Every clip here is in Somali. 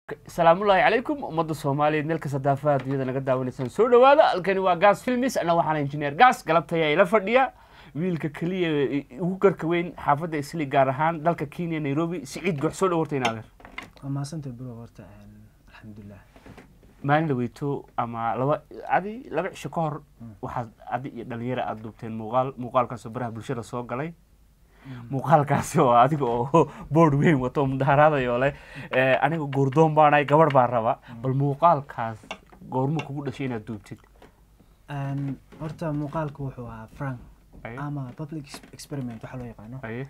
salaamullaahi calaykum ummadda soomaaliyeed meel kasta daafaha adduunyada naga daawanaysaan soo dhowaada halkani waa gas filmis anna waxaan injineer gas galabtaya ila fadhiya wiilka keliya ugu garka weyn xaafadda isli gaar ahaan dalka kenya nairobi siciid goox soo dhawartay naadeer waa mahadsantay bro horta alxamdulilah maalin la weyto ama laba adi laba cisho ka hor waxaad adi iyo dhalinyara aada duubteen muuqaal muuqaalkaasoo baraha bulshada soo galay muuqaalkaasi oo adiga oo board weyn wato mudaharaadayo leh aniga goordoon baanahay gabadh baa raba bal muuqaalkaas goormo kugu dhashay inaad duubtid horta muuqaalku wuxuu ahaa frank Aye. ama public ex- experiment waxaa loo yaqaano aye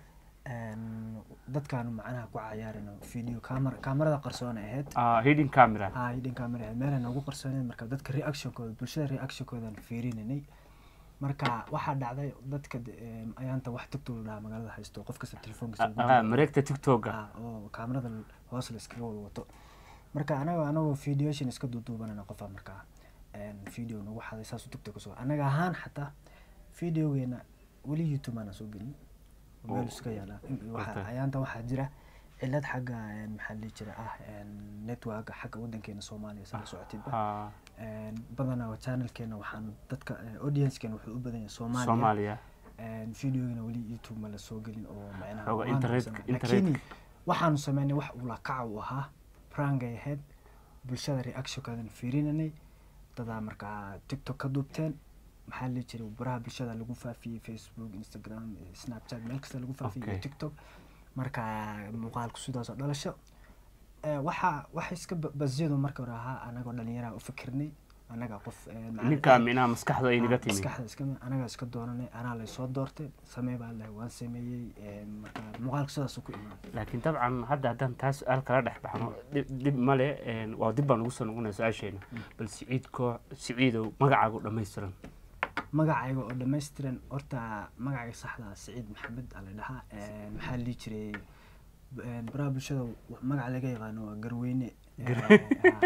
dadkaanu macnaha ku cayaarino video camera kaamarada qarsoon ay ahayd Ah, hidden camera haa hidden camera ahayd meelay noogu qarsooneen marka dadka reactionkooda bulshada reactionkoodan fiirinanay marka waxaa dhacday dadka de- em, ayaanta wax tigtog la dhahaa magaalada haysto qof kasta telefoonkiisa ugu Ah, jiro. mareegta tiktoka Ah, oo kaamarada hoos la iskaga wada wato marka anaga anagoo videotion iska duuduubanana qofa markaa een, video nagu xaday saas u tigtog kusoo anaga ahaan xataa videogeena weli youtube aanan soo gelin Oh. meel iska yaala Waxa- Okay. ayaanta waxaa jira cilad xagga een, maxaa la dhihi jira ah een, networka xagga wadankeena soomaaliya sala socotidba Ah, Een, badanaa channelkeena waxaan dadka eh, audiencekeena wuxuu u badan yahay soomaaliya soomaaliya Een, videogana weli youtube ma la soo gelin oo macnaha Xoogaa waanu internet- sameyn- internet- laakiin waxaanu sameynay wax ula kaca u ahaa prangay ahayd bulshada reactionkaadan fiirinanay dadaa markaa tiktok ka duubteen maxaa la dhihi jiray baraha bulshada lagu faafiyey facebook instagram eh, snapchat meel kasta lagu faafiyey iyo Okay. tiktok marka muuqaalku sidaasoo dhalasho Eh, waxaa waxa iska ba- basiyadu marka hore ahaa anagoo dhalinyaraha u fikirnay anaga qof eh, macna- ninkaa minaha maskaxda ay naga Ah, timi maskaxda iska anagaa iska doonanay anaa laysoo doortay samee baa lahay waan sameeyey een, marka muuqaalka sidaasuu ku imaaday laakiin dabcan hadda haddaan taa su-aal kala dhex baxno dhib dhib male een, waa dib baan ugu soo noqonaya su-aasheena bal siciid koo siciidow magacaagu dhammaystiran magacayga oo dhammaystiran horta magacayga saxda ah siciid maxamed aa la dhahaa Een, maxaa la dhihi jiray een, baraha bulshada wa- magaca laga yaqaano waa garweyne Gar- Eh,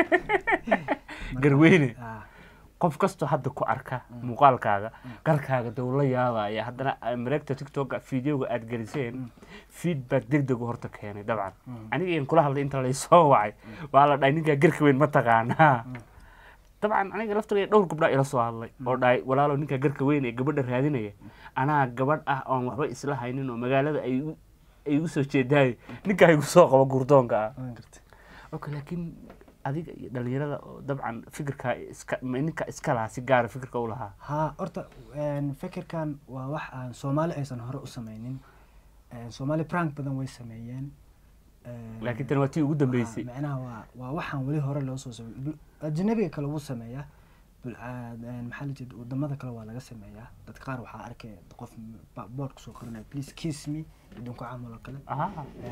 ah. Marka- Garweyne? ah, qof kastoo hadda ku arka muuqaalkaaga garkaaga dee uu la yaabaya haddana ah, mareegta tiktoka videoga aad geliseen feedback deg degu horta keenay dabcan aniga iyan kula hadlay inta laysoo wacay waa la dhahay ninkaa garka weyn ma taqaanaa dabcan aniga laftiga dhowr gabdhaa ila soo hadlay oo dhahay walaalow ninkaa garka weyn ee gabadha raadinaya anaa gabadh ah oon waxba isla haynin oo magaalada ay igu- ay igu soo jeedaayo ninkaa igu soo qabo gurdoonka ah waan gartay okay laakiin adiga iyo dhalinyarada oo dabcan fikirkaa iska ma ninka iska lahaa si gaara fikirka u lahaa haa horta een, fikirkan waa wax aan soomaali aysan hore u sameynin Een, soomaali prank badan way sameeyeen Een, laakiin tan waa tii ugu dambeysay Haa, macnaha waa waa waxaan weli hore loo soo sameeyay Bul- ajnabiga kale wuu sameeyaa bul- aa- een, maxaa la jeeda wadamada kale waa laga sameeyaa dadka qaar waxaa arkay qof ba- board kusoo qoranaya please kiss me idinku camal oo kale aha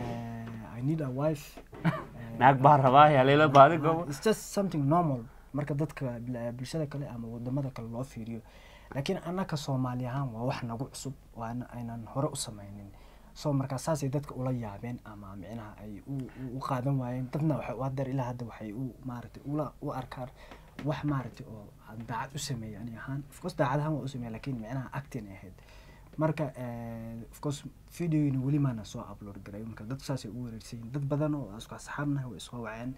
Eh, i need a wife Eh, naag baa rabaa haleela baadi gobo it's just something normal marka dadka bul- bulshada kale ama wadamada kale loo fiiriyo laakiin annaka soomaali ahaan waa wax nagu cusub oo aan- aynan hore u sameynin so markaa saasay dadka ula yaabeen ama micnaha ay u u- u qaadan waayeen dadna waxay u hadeer ilaa hadda waxay u maaragtay ula u arkaan wax maaragtay oo aan daacad u sameeyay ani ahaan of course daacad ahaan waa u sameeya laakiin micnaha acting ay ahayd marka eh, of course videoyina weli maana soo upload garay marka dad saasay u wareersan yihiin dad badan oo isku asxaabnahay way isoo waceen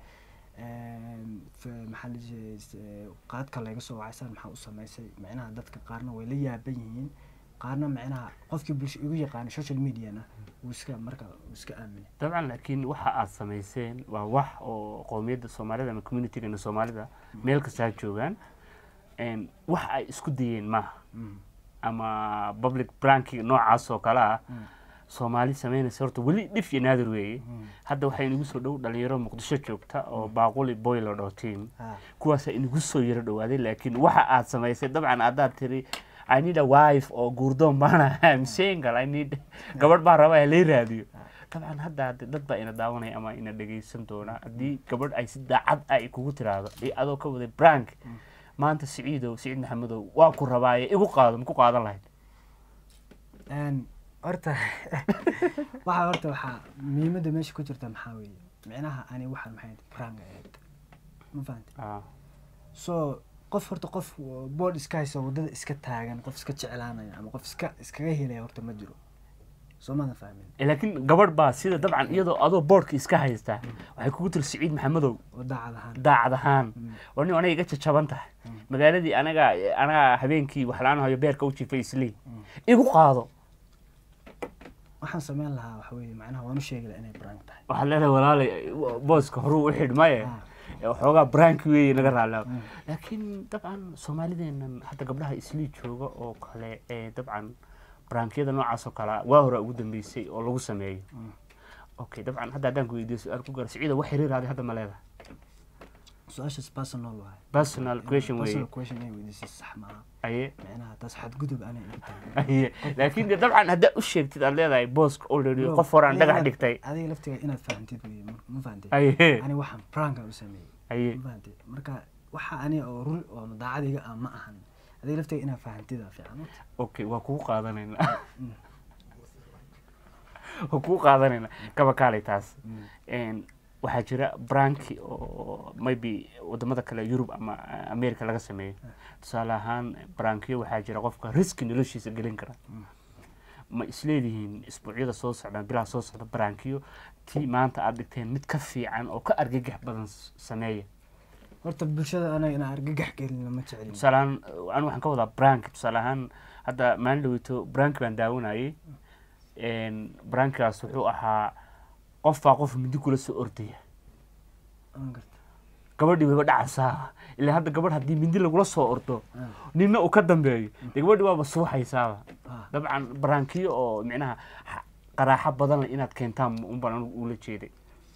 Een, f- maxaa la jiray s- eh, qaadka laga soo wacaysaan maxaa u samaysay micnaha dadka qaarna way la yaaban yihiin qaarna micnaha qofkii bulsho igu yaqaana social mediana wuu iska marka wuu iska aaminay dabcan laakiin waxa aad samayseen waa wax oo qowmiyadda soomaalida ama communitygana soomaalida meel kastaa joogaan een, wax ay isku dayeen maaha Mm. ama public branking noocaas oo kale ah Mm. soomaali sameynaysa horta weli dhif iyo naadir weeye Mm. hadda waxaa inagu soo dhow dhalinyaro muqdisho joogta oo baaquli boylo dhoo team Ah, kuwaasaa inagu soo yaro dhowaaday laakiin waxa aad samaysay dabcan haddaad tiri i need a wife oo guurdoon baana am single i need gabadh baa raba ee lay raadiyo dabcan hadda hadde dad baa ina daawanaya ama ina dhegaysan doona haddii gabadh ay si daacad ah ay kugu tiraahdo iyo adoo ka waday brank maanta siciidow siciid maxamedow waa ku rabaaye igu qaado ma ku qaadan lahayd een, horta waxa horta waxaa muhiimadda meesha ku jirta maxaa weeye micnaha ani waxaan maxay ahayd prank ay ahayd ma fahantay Ah, so qof horta qof board iska haysa wadada iska taagan qof iska jeclaanaya ama qof iska iskaga helaya horta ma jiro soo maadan fahmin Eh, laakiin gabadh baa sida dabcan iyadoo adoo boodhka iska haysta waxay kugu tiri siciid maxamedow oo daacad ahaan daacad ahaan war nin aniga iga jajaban tahay magaaladii anaga anaga habeenkii wax la-aan hayo beerka u jifay islii igu qaado waxaan sameyn lahaa waxa weeye macnaha waan u sheegi lahaa inay brank tahay waxaa leedahay walaalay booska horuu u xidhmaye waxoogaa branki weeye naga raallaa laakiin dabcan soomaalideennan hadda gabdhaha islii jooga oo kale ee dabcan brankiyada noocaas oo kale waa hore ugu dambeysay oo lagu sameeyo okay dabcan hadda haddaan ku weydiiyo su-aal ku gaar siciida wax xiriiraaday hadda ma leedahay su-aashaas personal waaye personal question weeye personal question inay weydiisay sax maaha aye macnaha taas xadgudub anay ila tahay aye laakiin de dabcan haddaa u sheegtid aad leedahay booska already qof horaan dhagax dhigtay adiga laftiga inaad fahantid wey ma- ma fahantay aye ani waxaan pranka u sameeyey aye ma fahantay marka waxa ani oo run oo daacadiga ah ma ahan adiga laftiga inaad fahantida fiican okay waa kugu qaadanaynaa waa kugu qaadanaynaa kaba kaalay taas Een, waxaa jira branki oo maybe wadamada kale yurub ama america laga sameeyo tusaale ahaan brankiyo waxaa jira qofka riski noloshiisa gelin kara ma isleedihiin isbuucyada soo socdaan bilaha soo socda brankiyo tii maanta aad dhigteen mid ka fiican oo ka argagax badan s- sameeya horta bulshada anaga inaan argagax gelina ma jecelin tusaale ahaan anu waxaan ka wadaa branki tusaale ahaan hadda maalin dhaweyto branki baan daawanayay brankigaas wuxuu ahaa qof baa qof mindi kula soo ordaya aan garta gabadhii wayba dhacaysaa ilaa hadda gabadh haddii mindi lagula soo ordo Ah. ninna uu ka dambeeyo dee gabadhii waaba suuxaysaaba Ah. dabcan brankiyo oo micnaha xa- qaraaxo badan leh inaad keentaan unbaan anigu ula jeeday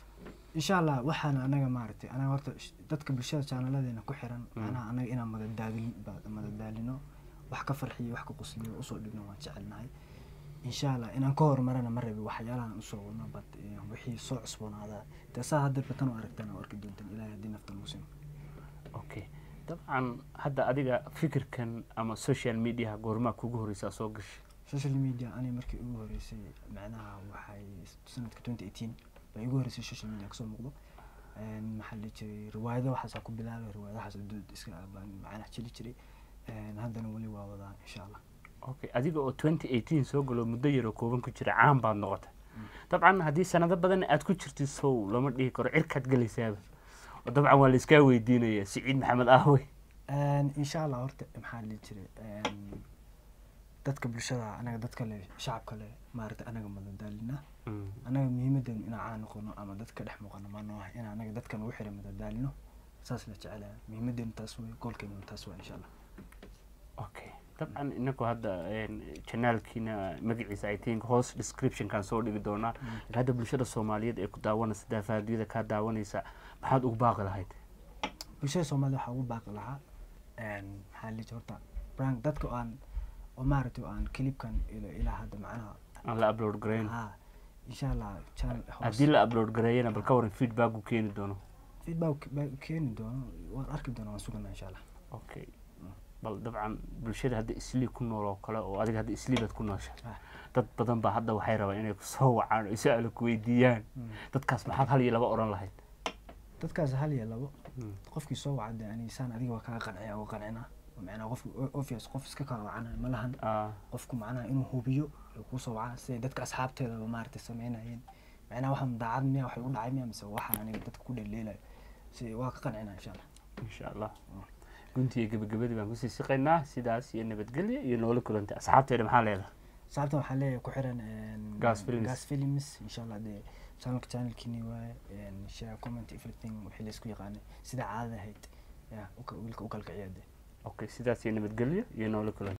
insha allah waxaana anaga maaragtay anaga horta sh- dadka bulshada jaanaladeena ku xiran macnaha anaga inaan madadaadin ba- madadaalino wax ka farxiyo wax ka qusliyo usoo dhigno waan jecelnahay insha allah inaan ka horumarana ma rabi waxyaalahan usoo wadno but eh, wixii soo cusboonaadaa dee saa hadda batan u aragtaan oo arki doontaan ilaahay haddii nafta lagu simo okay dabcan hadda adiga fikirkan ama social mediaha goormaa kugu horeysaa soo gashay social media ani markii ugu horeysay macnaha waxay sanadka twenty eighteen bay igu horeysay social media kasoo muuqdo Een, maxaa la dhihi jiray riwaayado waxaasaa ku bilaabay riwaayadahaas dood iska baan macnaha jeli jiray Een, haddana weli waa wadaa insha allah okay adiga oo twenty eighteen soo galo muddo yaroo kooban ku jira caan baad noqotay dabcan haddii sanado badan aad ku jirtid sow lama dhihi karo cirkaad gelaysaaba oo dabcan waa la iskaa weydiinaya siciid maxamed ahwe Een, insha allah horta maxaa la dhihi jiray Een, dadka bulshada anaga dadka le shacabka le maaragtay anaga madadaalina anaga muhiimadeenu inaan caan noqono ama dadka dhex muuqano ma nooha in anaga dadkan ugu xiran madadaalino saas la jecelaya muhiimadeenu taas wey goolkeenu taas waa insha allah okay dabcan inagu hadda janaalkiina magaciisa i think hoos descriptionkan soo dhigi doonaa laakiin hadda bulshada soomaaliyeed ee ku daawanaysa daafaadiyada kaa daawanaysa maxaad ugu baaqi lahayd bulshada soomaalida waxaa ugu baaqi lahaa Een, maxaa la dhihi jiray horta brank dadka oo aan oo maaragtay oo aan clipkan ila- ilaa hadda macnaha aan la upload garayn haa insha allah channel hoos haddii la upload gareeyana bal ka waran feedback uu keeni doono feedback baa keeni doono waan arki doona waan suganaa insha allah okay bal dabcan bulshada hadda islii ku nool oo kale oo adiga hadda islii baad ku noosha Ah. dad badan baa hadda waxay rabaan inay kusoo wacaan oo su-aalo ku weydiiyaan dadkaas maxaad hal iyo laba odhan lahayd dadkaas hal iyo labo Mm. qofkii soo wacade ani saan adiga waa kaga qanciya oo qancina macnaha qof obvious qof iska kala wacana ma lahan Ah, qofku macnaha inuu hubiyo oo kusoo wacaa siday dadka asxaabteedaba maaragtay sameynayeen macnaha waxaan daacad miya waxay u dhacay miya mise waxaan aniga dadka ku dheleelayo si waa ka qancina insha allah insha allah guntii iyo gebagabadii baan kusii siqaynaa sidaas iyo nabadgelya iyo noola kulantay asxaabteeda maxaa leedahay sababta waxaa leeyahay ku xiran een, Gas Films. gas films insha allah dee channelka channelkiini waaye een, share comment everything wixii laysku yaqaanay sida caadada ahayd ya uka- wiilka u kalkiciya dee okay sidaas iyo nabadgelya iyo noola kulantay